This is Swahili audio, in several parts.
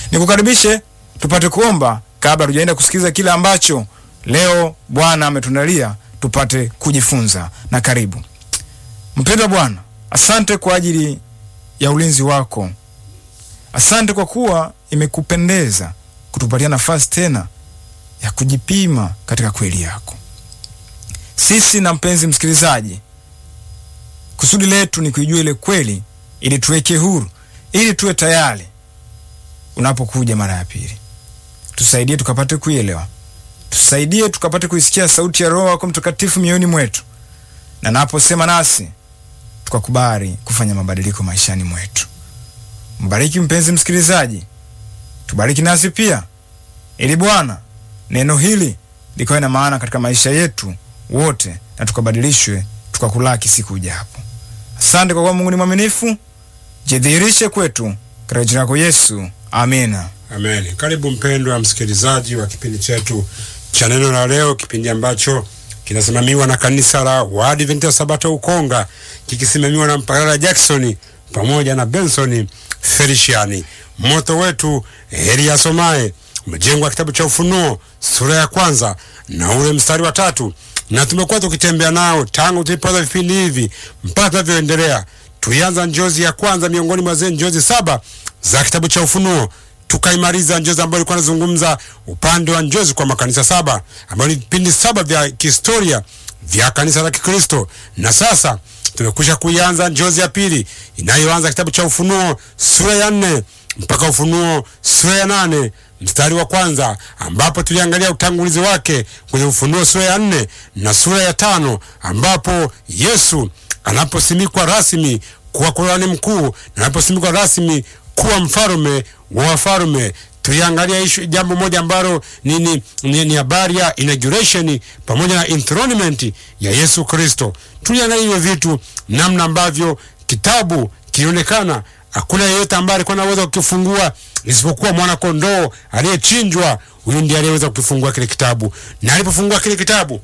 Nikukaribishe tupate kuomba kabla tujaenda kusikiliza kile ambacho leo Bwana ametuandalia tupate kujifunza. Na karibu mpendwa Bwana, asante kwa ajili ya ulinzi wako. Asante kwa kuwa imekupendeza kutupatia nafasi tena ya kujipima katika kweli yako. Sisi na mpenzi msikilizaji, kusudi letu ni kuijua ile kweli, ili tuweke huru, ili tuwe tayari unapokuja mara ya pili. Tusaidie tukapate kuielewa, tusaidie tukapate kuisikia sauti ya Roho wako Mtakatifu mioyoni mwetu, na naposema nasi tukakubali kufanya mabadiliko maishani mwetu. Mbariki mpenzi msikilizaji, tubariki nasi pia, ili Bwana neno hili likawe na maana katika maisha yetu wote, na tukabadilishwe tukakulaki siku ijapo. Asante kwa kuwa Mungu ni mwaminifu, jidhihirishe kwetu katika jina lako Yesu, amina. Amen. Karibu mpendwa msikilizaji wa kipindi chetu cha neno la leo, kipindi ambacho kinasimamiwa na kanisa la Waadventista Sabato Ukonga, kikisimamiwa na Mpagala Jackson pamoja na Benson Feliciani. Moto wetu Elia Somae umejengwa kitabu cha Ufunuo sura ya kwanza na ule mstari wa tatu, na tumekuwa tukitembea nao tangu tulipoanza vipindi hivi mpaka tunavyoendelea. Tulianza njozi ya kwanza miongoni mwa zile njozi saba za kitabu cha Ufunuo tukaimaliza njozi ambayo ilikuwa inazungumza upande wa njozi kwa makanisa saba ambayo ni vipindi saba vya kihistoria vya kanisa la Kikristo, na sasa tumekwisha kuianza njozi ya pili inayoanza kitabu cha Ufunuo sura ya nne mpaka Ufunuo sura ya nane mstari wa kwanza ambapo tuliangalia utangulizi wake kwenye Ufunuo sura ya nne na sura ya tano ambapo Yesu anaposimikwa rasmi kuwa kuhani mkuu na anaposimikwa rasmi kuwa mfalume wa wafalme. Tuliangalia ishu jambo moja ambalo ni ni ni, ni habari ya inauguration pamoja na enthronement ya Yesu Kristo. Tuliangalia hivyo vitu, namna ambavyo kitabu kilionekana hakuna yeyote ambaye alikuwa anaweza kukifungua isipokuwa mwana kondoo aliyechinjwa. Huyu ndiye aliyeweza kukifungua kile kitabu, na alipofungua kile kitabu,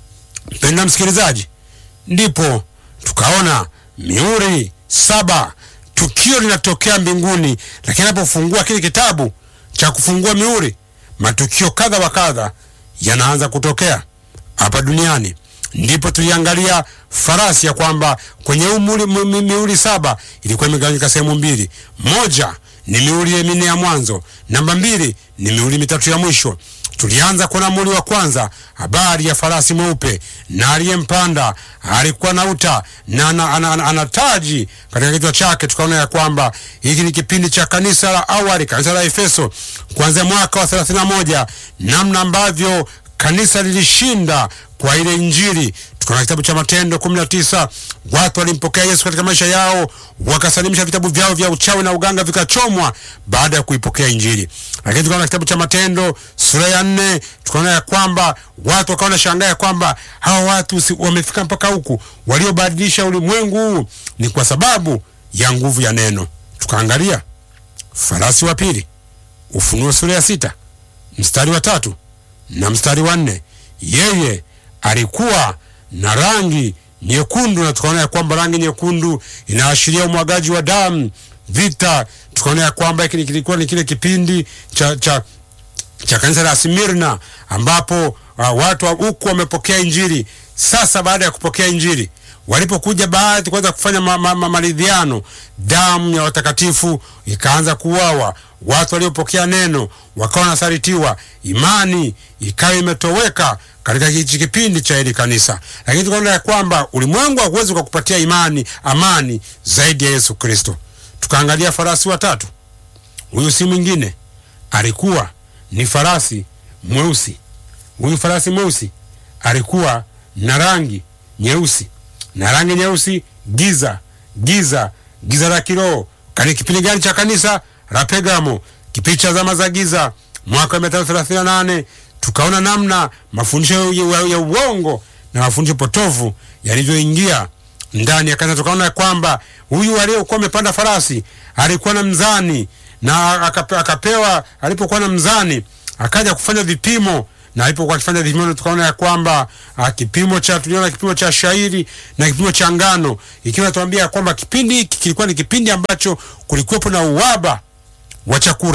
mpenda msikilizaji, ndipo tukaona mihuri saba tukio linatokea mbinguni, lakini anapofungua kile kitabu cha kufungua mihuri, matukio kadha wa kadha yanaanza kutokea hapa duniani. Ndipo tuliangalia farasi ya kwamba kwenye umuri, mihuri saba ilikuwa imegawanyika sehemu mbili. Moja ni mihuri minne ya mwanzo, namba mbili ni mihuri mitatu ya mwisho. Tulianza kuona muhuri wa kwanza, habari ya farasi mweupe na aliyempanda alikuwa na uta na ana, ana, ana, ana taji katika kichwa chake. Tukaona ya kwamba hiki ni kipindi cha kanisa la awali, kanisa la Efeso, kuanzia mwaka wa 31 namna ambavyo kanisa lilishinda kwa ile Injili. Tukaona kitabu cha Matendo 19 watu walimpokea Yesu katika maisha yao, wakasalimisha vitabu vyao vya uchawi na uganga vikachomwa baada ya kuipokea Injili. Lakini tukaona kitabu cha Matendo sura ya nne, tukaona ya kwamba watu wakaona shangaa ya kwamba hawa watu si, wamefika mpaka huku, waliobadilisha ulimwengu huu ni kwa sababu ya nguvu ya neno. Tukaangalia farasi wa pili, Ufunuo sura ya sita mstari wa tatu na mstari wa nne yeye alikuwa na rangi nyekundu, na tukaona ya kwamba rangi nyekundu inaashiria umwagaji wa damu, vita. Tukaona ya kwamba hiki kilikuwa ni kile kipindi cha, cha, cha kanisa la Smirna ambapo uh, watu huku wamepokea Injili. Sasa baada ya kupokea Injili walipokuja baadhi kuanza kufanya ma, ma, ma, maridhiano, damu ya watakatifu ikaanza kuwawa. Watu waliopokea neno wakawa wanasalitiwa, imani ikawa imetoweka katika hichi kipindi cha hili kanisa. Lakini tukaona ya kwamba ulimwengu hauwezi kukupatia imani, amani zaidi ya Yesu Kristo. Tukaangalia farasi watatu. Huyu si mwingine, alikuwa ni farasi mweusi. Huyu farasi mweusi alikuwa na rangi nyeusi na rangi nyeusi, giza giza giza la kiroho. Kani kipindi gani cha kanisa la Pergamo? Kipindi cha zama za giza, mwaka wa mia tano thelathini na nane. Tukaona namna mafundisho ya, ya uongo na mafundisho potofu yalivyoingia ndani ya kanisa. Tukaona kwamba huyu aliyekuwa amepanda farasi alikuwa na mzani na akape, akapewa alipokuwa na mzani akaja kufanya vipimo na alipokuwa akifanya vipimo tukaona ya kwamba uh, kipimo cha tuliona kipimo cha shairi na kipimo cha ngano, ikiwa natuambia ya kwamba kipindi hiki kilikuwa ni kipindi ambacho kulikuwepo na uhaba wa chakula,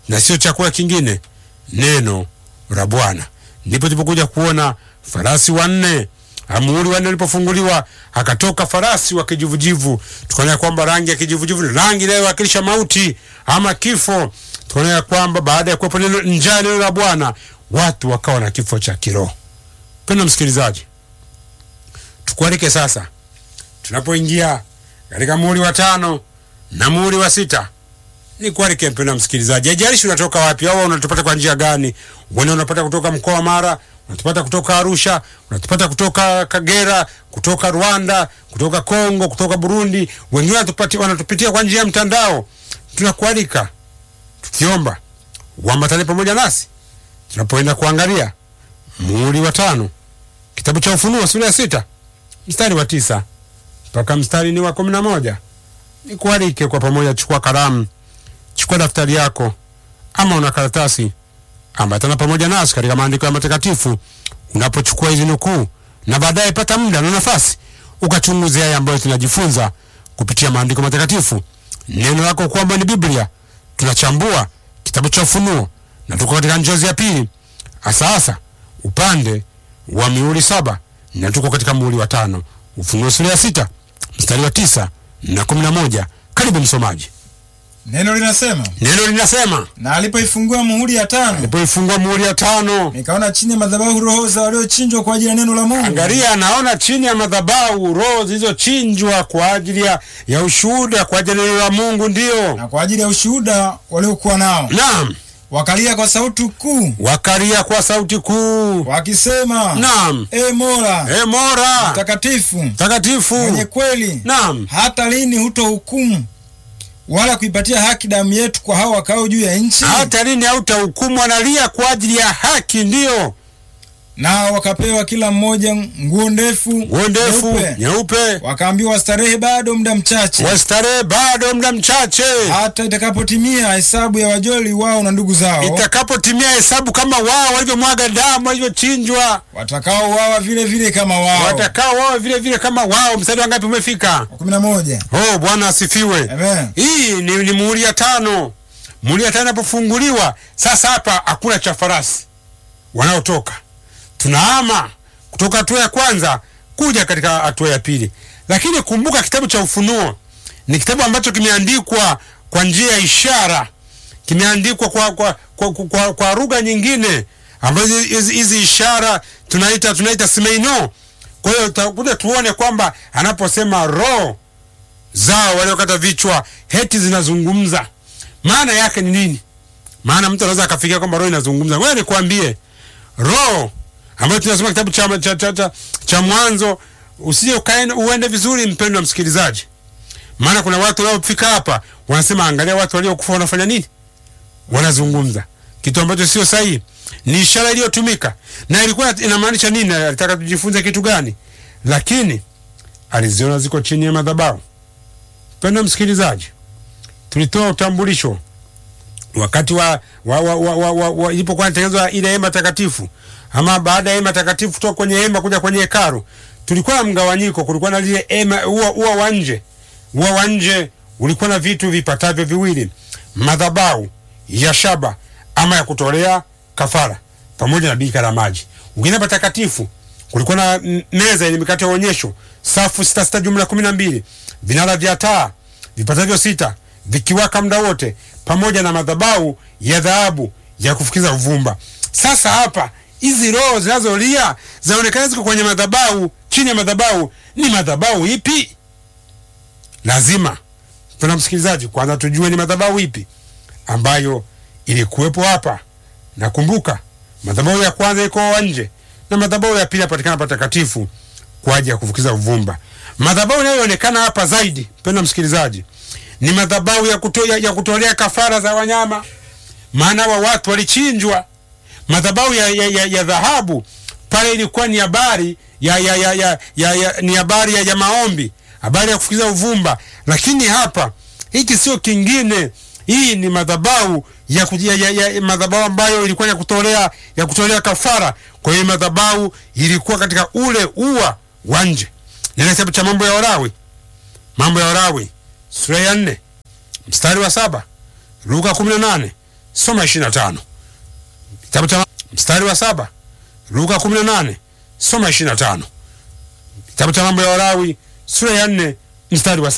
na sio chakula kingine, neno la Bwana. Ndipo tulipokuja kuona farasi wanne, muhuri wanne ulipofunguliwa, akatoka farasi wa kijivujivu. Tukaona kwamba rangi ya kijivujivu ni rangi inayowakilisha mauti ama kifo. Tukaona kwamba baada ya kuwepo neno njaa, neno la Bwana, watu wakawa na kifo cha kiroho. Mpendwa msikilizaji, tukualike sasa tunapoingia katika muhuri wa tano na muhuri wa sita ni kualike mpendwa msikilizaji, haijalishi unatoka wapi au unatupata kwa njia gani. Wengine unapata kutoka mkoa wa Mara, unatupata kutoka Arusha, unatupata kutoka Kagera, kutoka Rwanda, kutoka Kongo, kutoka Burundi, wengine wanatupatia wanatupitia kwa njia ya mtandao. Tunakualika tukiomba uambatane pamoja nasi tunapoenda kuangalia muhuri wa tano, kitabu cha Ufunuo sura ya sita mstari wa tisa mpaka mstari ni wa kumi na moja. Nikualike kwa pamoja, chukua kalamu chukua daftari yako ama una karatasi, ambatana pamoja nasi katika maandiko ya matakatifu unapochukua hizi nukuu, na baadaye pata muda na nafasi ukachunguze haya ambayo tunajifunza kupitia maandiko matakatifu. Neno lako kwamba ni Biblia, tunachambua kitabu cha Ufunuo na tuko katika njozi ya pili, hasa hasa upande wa mihuri saba na tuko katika muhuri wa tano, Ufunuo sura ya sita mstari wa tisa na kumi na moja. Karibu msomaji. Neno linasema, Neno linasema na alipoifungua muhuri ya tano, alipoifungua muhuri ya tano, nikaona chini ya madhabahu roho za waliochinjwa kwa ajili ya neno la Mungu. angalia, anaona chini ya madhabahu roho zilizochinjwa kwa ajili ya, ya ushuhuda kwa ajili ya neno la Mungu. Ndiyo, na kwa ajili ya ushuhuda waliokuwa nao, naam, wakalia kwa sauti kuu wakalia kwa sauti kuu, wakisema, naam, e Mola e Mola mtakatifu takatifu, mwenye kweli, naam, hata lini hutohukumu wala kuipatia haki damu yetu kwa hao wakao juu ya nchi? hata lini hautahukumu? Analia kwa ajili ya haki, ndiyo, Nao wakapewa kila mmoja nguo ndefu nguo ndefu nyeupe, nyeupe, wakaambiwa wastarehe bado muda mchache, wastarehe bado muda mchache hata itakapotimia hesabu ya wajoli wao na ndugu zao itakapotimia hesabu kama wao walivyomwaga damu walivyochinjwa, watakaouawa vile vile kama wao. watakao wao vile vile kama wao. Mstari wa ngapi umefika? Wa kumi na moja. Oh, Bwana asifiwe. Amen. Hii ni, ni muhuri ya tano. Muhuri ya tano inapofunguliwa sasa, hapa hakuna cha farasi wanaotoka, tunahama kutoka hatua ya kwanza kuja katika hatua ya pili. Lakini kumbuka, kitabu cha Ufunuo ni kitabu ambacho kimeandikwa kwa njia ya ishara, kimeandikwa kwa, kwa, kwa, kwa, kwa, kwa lugha nyingine ambazo hizi hizi ishara tunaita tunaita simeino. Kwa hiyo tutakuja tuone kwamba anaposema roho zao waliokata vichwa heti zinazungumza, maana yake ni nini? Maana mtu anaweza akafikiria kwamba roho inazungumza. Wewe nikwambie, roho ambayo tunasoma kitabu cha, cha, cha, cha, cha Mwanzo, usije ukaenda uende vizuri, mpendwa msikilizaji, maana kuna watu wanaofika hapa wanasema, angalia watu waliokufa wanafanya nini, wanazungumza kitu ambacho sio sahihi. Ni ishara iliyotumika na ilikuwa inamaanisha nini? Alitaka tujifunze kitu gani? Lakini aliziona ziko chini ya madhabahu. Mpendwa msikilizaji, tulitoa utambulisho wakati wa, wa, wa, wa, wa, wa, wa ilipokuwa inatengenezwa ile hema takatifu, ama baada ya hema takatifu kutoka kwenye hema kuja kwenye hekalu, tulikuwa na mgawanyiko. Kulikuwa na lile hema, ua, ua wa nje. Ua wa nje ulikuwa na vitu vipatavyo viwili, madhabahu ya shaba ama ya kutolea kafara pamoja na birika la maji. Ukienda patakatifu kulikuwa na m- meza yenye mikate ya onyesho, safu sita sita, jumla kumi na mbili, vinara vya taa vipatavyo sita vikiwaka muda wote, pamoja na madhabahu ya dhahabu ya kufukiza uvumba. Sasa hapa hizi roho zinazolia zinaonekana ziko kwenye madhabahu, chini ya madhabahu. Ni madhabahu ipi? Lazima tuna msikilizaji, kwanza tujue ni madhabahu ipi ambayo ilikuwepo hapa. Nakumbuka madhabahu ya kwanza iko nje na madhabahu ya pili yapatikana patakatifu kwa ajili ya kufukiza uvumba. Madhabahu inayoonekana hapa zaidi, mpendwa msikilizaji, ni madhabahu ya, kuto, ya, ya kutolea kafara za wanyama, maana wa watu walichinjwa. Madhabahu ya, ya, ya, ya dhahabu pale ilikuwa ni habari ya, ya, ya, ya, ya, ya, ni habari ya, ya maombi, habari ya kufukiza uvumba, lakini hapa hiki sio kingine. Hii ni madhabahu ya, ku- ya, ya, ya madhabahu ambayo ilikuwa ya kutolea ya kutolea kafara. Kwa hiyo madhabahu ilikuwa katika ule ua wa nje. Nenda kitabu cha Mambo ya Walawi, Mambo ya Walawi sura ya nne mstari wa saba Luka kumi na nane soma ishirini na tano kitabu cha mstari wa saba Luka kumi na nane soma ishirini na tano kitabu cha mambo ya Walawi sura ya nne mstari wa